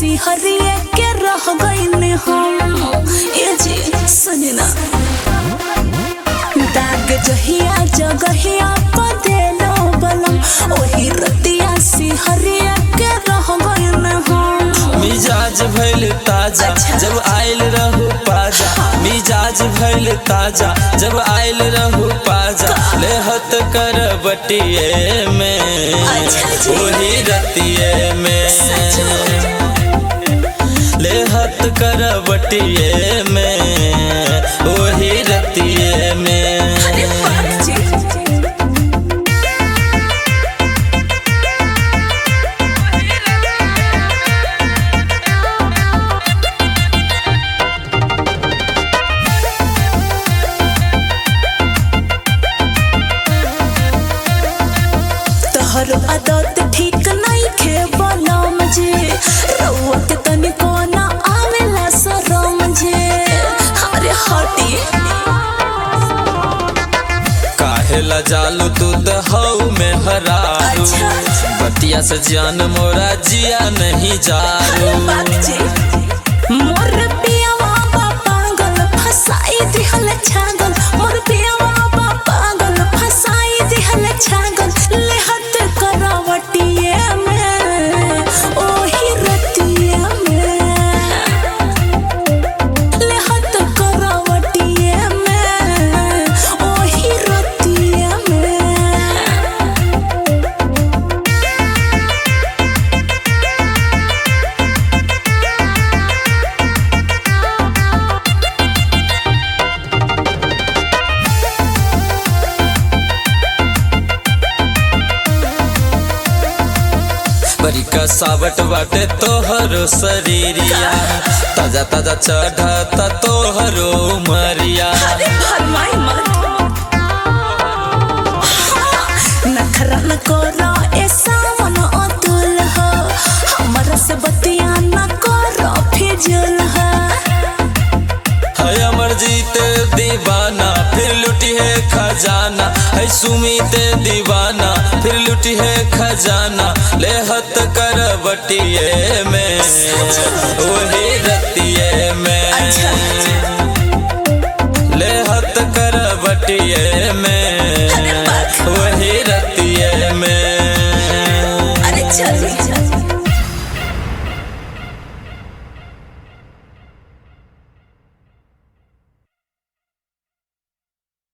सिहरिए के रह गईन हम ए जी सुनी ना दाग जहिया जगहिया पर देलो बलम ओही रतिया सिहरिए के रह गईन हम मिजाज भइल ताजा अच्छा। जब आयल रहू पाजा मिजाज भइल ताजा जब आयल रहू पाजा लेहत कर बटिए में अच्छा जी। वही रतिए में सच लेहत कर बटिए में वही रतिए में अरे बाप जी तोहर आदत ठीक नहीं खे बलम जे रउआ के तनिको ना आवेला शरम जे अरे हटी काहेला जालू तू तो हऊ में हरारू अच्छा। बतिया से जान मोरा जिया नहीं जारू अरे बाप जी मोर पियावा बा पागल फसाई दिहल छागल मोर पियावा बा पागल फसाई दिहल छागल लेहत करावटिए में ओही रतिए में लेहत करावटिए में ओही रतिए में बड़ी कसावट बाटे तोहरो शरीरिया ताजा ताजा चढ़ता तोहरो उमरिया अरे फरमाई मत नखरा न करो ए सावन अतुल हो हमरा से बतिया न करो फिजूल हो है अमर जीत दीवाना फिर लुटी है खजाना है सुमित दीवाना फिर लुटी है खजाना लेहत कर बटिए में वही रतिए में अच्छा। लेहत कर बटिए में